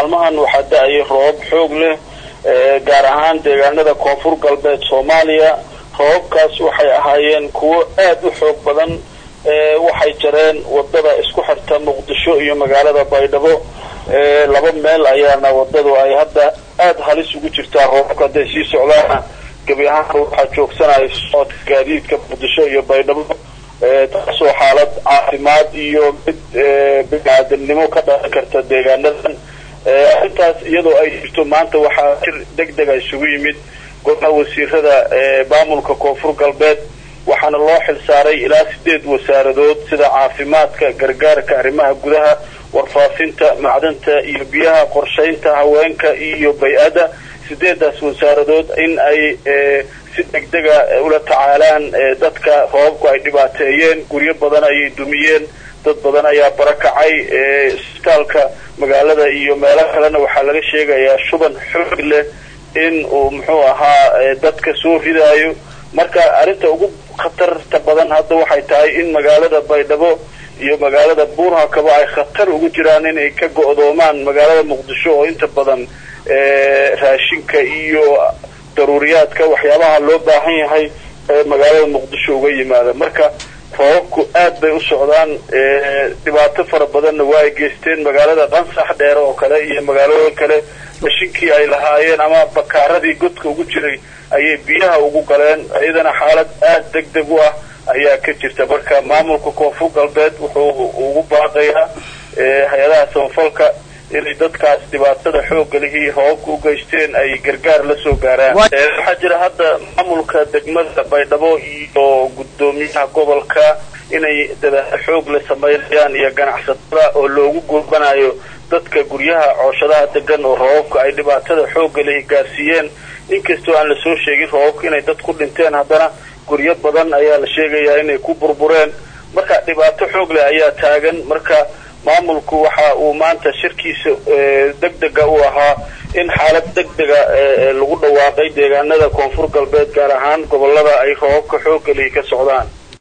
maalmahan waxaa da-ayay roobab xoog leh gaar ahaan deegaanada koonfur galbeed soomaaliya roobabkaas waxay ahaayeen kuwo aad u xoog badan waxay jareen wadada isku xirta muqdisho iyo magaalada baydhabo laba meel ayaana wadadu ay hadda aada halis ugu jirtaa roobabka hadday sii socdaana gebi ahaan waxaa joogsanaya socodka gaadiidka muqdisho iyo baydhabo taasoo xaalad caafimaad iyo mid bini-aadamnimo ka dhalan karta deegaanadan arrintaas iyadoo ay jirto maanta waxaa jir deg dega isugu yimid golaha wasiirada maamulka koonfur galbeed waxaana loo xilsaaray ilaa sideed wasaaradood sida caafimaadka gargaarka arrimaha gudaha warfaafinta macdanta iyo biyaha qorshaynta haweenka iyo bay-ada sideedaas wasaaradood in ay si degdega ula tacaalaan dadka roobabku ay dhibaateeyeen guryo badan ayay dumiyeen dad badan ayaa barakacay isbitaalka magaalada iyo meelo kalena waxaa laga sheegayaa shuban xoog leh in uu muxuu ahaa dadka soo ridaayo marka arrinta ugu khatarta badan hadda waxay tahay in magaalada baydhabo iyo magaalada buurhakaba ay khatar ugu jiraan inay ka go-doomaan magaalada muqdisho oo inta badan raashinka iyo daruuriyaadka waxyaabaha loo baahan yahay ee magaalada muqdisho uga yimaada marka roobabku aad bay u socdaan dhibaato fara badanna waa ay geysteen magaalada qansax dheer oo kale iyo magaalooyin kale rashinkii ay lahaayeen ama bakaaradii godka ugu jiray ayay biyaha ugu galeen iyadana xaalad aada deg deg u ah ayaa ka jirta marka maamulka koonfur galbeed wuxuu ugu baaqayaa hay-adaha samafalka inay dadkaas dhibaatada xoogga lihii roobabka u geysteen ay gargaar la soo gaaraan waxaa jira hadda maamulka degmada baydhabo iyo guddoomiyaha gobolka inay dadaalo xoog la sameynayaan iyo ganacsatada oo loogu gurbanayo dadka guryaha cooshadaha degan oo roobabka ay dhibaatada xoogga lihi gaarsiiyeen inkastoo aan lasoo sheegin roobabka inay dad ku dhinteen haddana guryo badan ayaa la sheegayaa inay ku burbureen marka dhibaato xoog leh ayaa taagan marka maamulku waxa uu maanta shirkiisa deg dega u ahaa in xaalad deg dega lagu dhawaaqay deegaanada koonfur galbeed gaar ahaan gobolada ay roobabka xoogga lihi ka socdaan